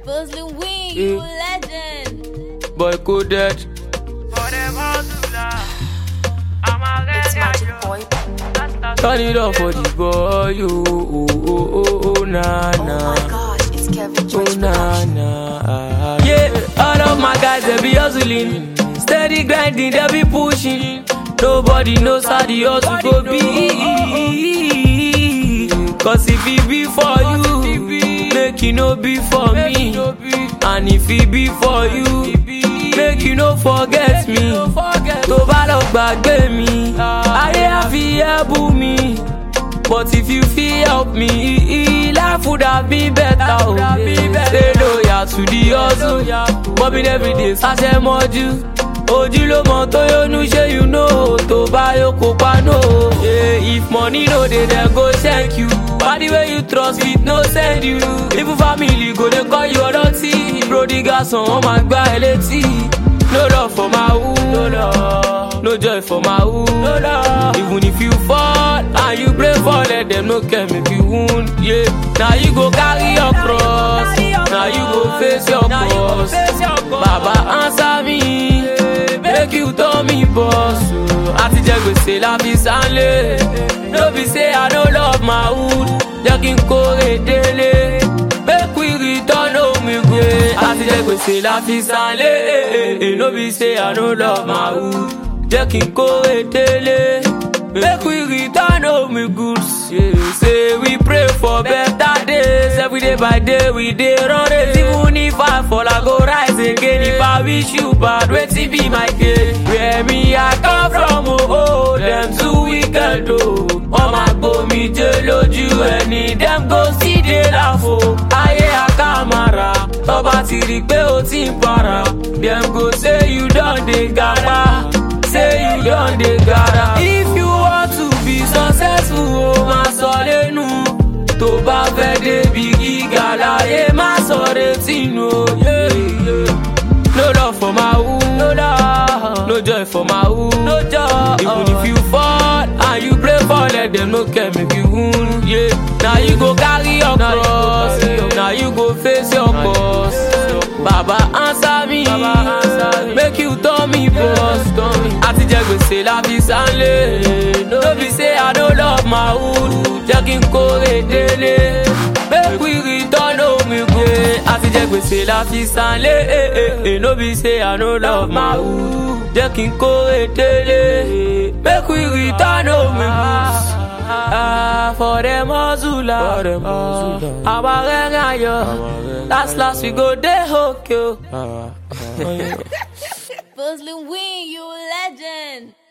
Puzzling Wing, you legend. Boy coded. It's Magic Boy. Turn it up for the boy. Oh, oh, oh, oh, oh, nah, Oh nah. my gosh, it's Kevin Oh, George nah, Production. nah. Yeah, all of my guys, they be hustling. Steady grinding, they be pushing. Nobody knows how the hustle go be. Cause if it be for you, make it no be for me. And if it be for you, make you no forget me. Tó bá lọ gbàgbé mi, ayé á fi ẹ́ bú mi. But if you fit help me, life would have been better. Oh, Stay loyal to the hustle. Bobbing every day, ṣaṣẹ mọ́jú. Ojú ló mọ tó yónú ṣé you know tó bá yóò kópa no. Yeah, if money no dey dem go thank you. Party wey you trust fit no send you. Even family go dey call you ọlọ́tí. Prodigal son wọ́n máa gbá ẹ létí. No love for my who. No love. No joy for my who. No love. Even if you fall and you pray for let them no care make you wound. Yeah. Now you go carry your cross. Now you go face your boss. Baba answer me. Make you tell me boss. Àti jẹ gbèsè la fi sánlé. No be say I no love my hood. Jẹ́ kí n kórè délé. Make we return home again. Àti jẹ gbèsè la fi sánlé. No be say I no love my hood. Jẹ́ kí n kórè délé. Make we return home goods. Yeah. Say we pray for better days. Every day by day we dey run race. Even if I fall, I go rise again. If I wish you bad, wetin be my case? Where me I come from, oh, oh them too wicked, oh. Wọ́n máa gbomi jẹ lójú ẹni, dem go still dey laugh, oh. Ayé àkàmàrà, tọ́ba ti rí pé o ti ń para. Dem go say you don dey gàrà, say you don dey gàrà. If you want to be successful, o máa sọ lẹ́nu. Tó bá fẹ́ débi gíga láyé, má sọ retí nù, o. Yeah, yeah. No love for my who, no love, no joy for my who, no joy. Even if you fall and you pray for, let them no care make you wound. Yeah, now you go carry your cross, now you go face your boss. Baba answer me, make you tell me boss. Àti jẹ gbèsè la fi sánlé, no be say I no love my hood, jẹ́ kí n kórè délé. Make we return home again. Àti jẹ gbèsè la fi sánlé, eh, eh, eh, no be say I no love my hood, jẹ́ kí n kórè délé. Make we return home again. Ah, for them hustle, àwa rẹ̀rẹ̀ ayọ̀, last last we go dey okay. o. Puzzling Wing, you legend.